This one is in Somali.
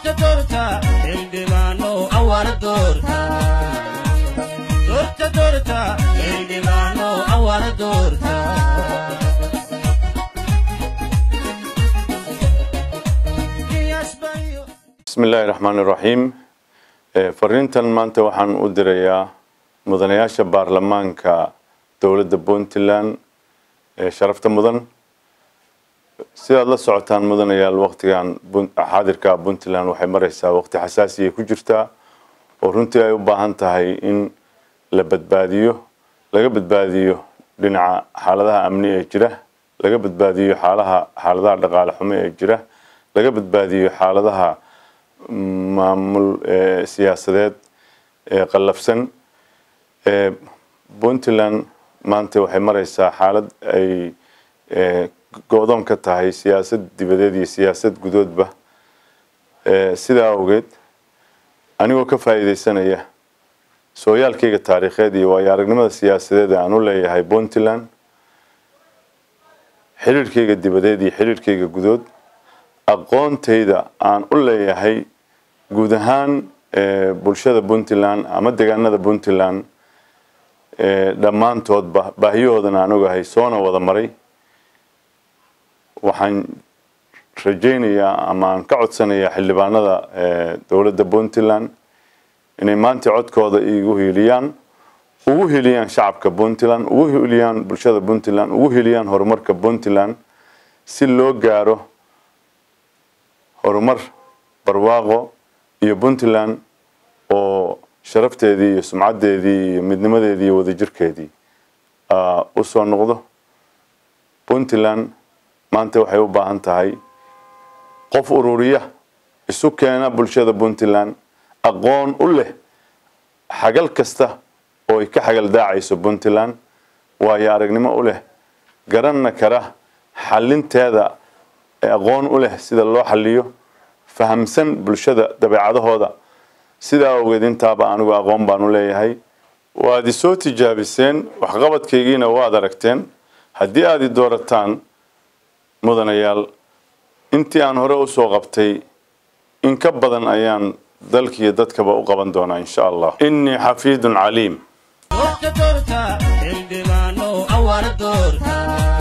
doorta doorta xildhibaano awar doorta doorta doorta xildhibaano awar doorta bismi illaahi raxmaan iraxiim fariintan maanta waxaan u dirayaa mudanayaasha baarlamaanka dowladda puntland ee sharafta mudan sidaad la socotaan mudanayaal waqtigan xaadirka puntland waxay mareysaa waqti xasaasiyay ku jirtaa oo runtii ay u baahan tahay in la badbaadiyo laga badbaadiyo dhinaca xaaladaha amni ee jira laga badbaadiyo xaalaha xaaladaha dhaqaale xumo ee jira laga badbaadiyo xaaladaha maamul siyaasadeed ee qallafsan puntland maanta waxay mareysaa xaalad ay go-doon ka tahay siyaasad dibadeed iyo siyaasad gudoodba sidaa awgeed anigoo ka faa'iideysanaya sooyaalkayga taariikheed iyo waayo aragnimada siyaasadeed aan u leeyahay puntland xiriirkayga dibadeed iyo xiriirkayga gudood aqoontayda aan u leeyahay guud ahaan bulshada puntland ama deegaanada puntland dhammaantoodba baahiyahoodana aan ogahay soona wada maray waxaan rajaynayaa ama aan ka codsanayaa xildhibaanada dowladda puntland inay maanta codkooda igu hiiliyaan ugu hiliyaan shacabka puntland ugu hiliyaan bulshada puntland ugu hiliyaan horumarka puntland si loo gaaro horumar barwaaqo iyo puntland oo sharafteedii iyo sumcaddeedii iyo midnimadeedii iyo wadajirkeedii u soo noqdo puntland maanta waxay u baahan tahay qof ururiya isu keena bulshada puntland aqoon u leh xagal kasta oo ay ka xagal daacayso puntland waayo aragnimo u leh garanna kara xalinteeda aqoon u leh sida loo xaliyo fahamsan bulshada dabeecadahooda sidaa awgeed intaaba anigu aqoon baan u leeyahay waad isoo tijaabiseen waxqabadkaygiina waad aragteen haddii aad i doorataan mudanayaal intii aan hore usoo qabtay in ka badan ayaan dalkiiyo dadkaba u qaban doonaa insha allah innii xafiidun caliim doorta doorta xildhibaano awar doorta